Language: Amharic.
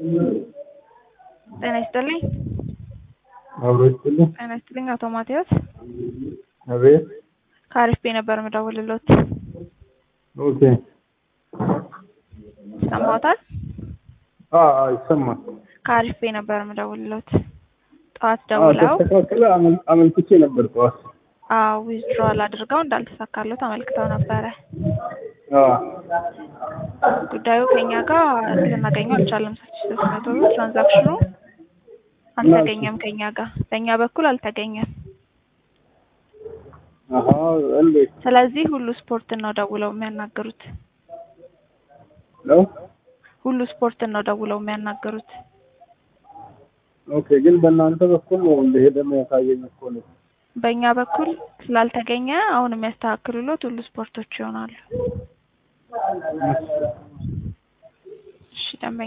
ጤና ይስጥልኝ። አብሮ ይስጥልኝ። ጤና ይስጥልኝ አቶ ማቲያስ አቤት። ከአሪፍ ቤ ነበር የምደውልልዎት። ኦኬ። ይሰማዎታል? አዎ አዎ፣ ይሰማል። ከአሪፍ ቤ ነበር የምደውልልዎት። ጠዋት አዎ፣ ደውለው ተስተካከለ። አመል- አመልክቼ ነበር ጠዋት። አዎ ዊዝድሮዋል አድርገው እንዳልተሳካሎት አመልክተው ነበረ። አዎ ጉዳዩ ከኛ ጋር ልናገኘው አልቻለም። ስድስት ሶስት መቶ ብር ትራንዛክሽኑ አልተገኘም ከኛ ጋር በእኛ በኩል አልተገኘም። አሀ፣ እንዴት ስለዚህ ሁሉ ስፖርትን ነው ደውለው የሚያናገሩት። ነው? ሁሉ ስፖርትን ነው ደውለው የሚያናገሩት። ኦኬ። ግን በእናንተ በኩል ነው እንደሄደ የሚያሳየኝ እኮ ነው። በእኛ በኩል ስላልተገኘ አሁን የሚያስተካክሉሎት ሁሉ ስፖርቶች ይሆናሉ። እሺ ደንበኛ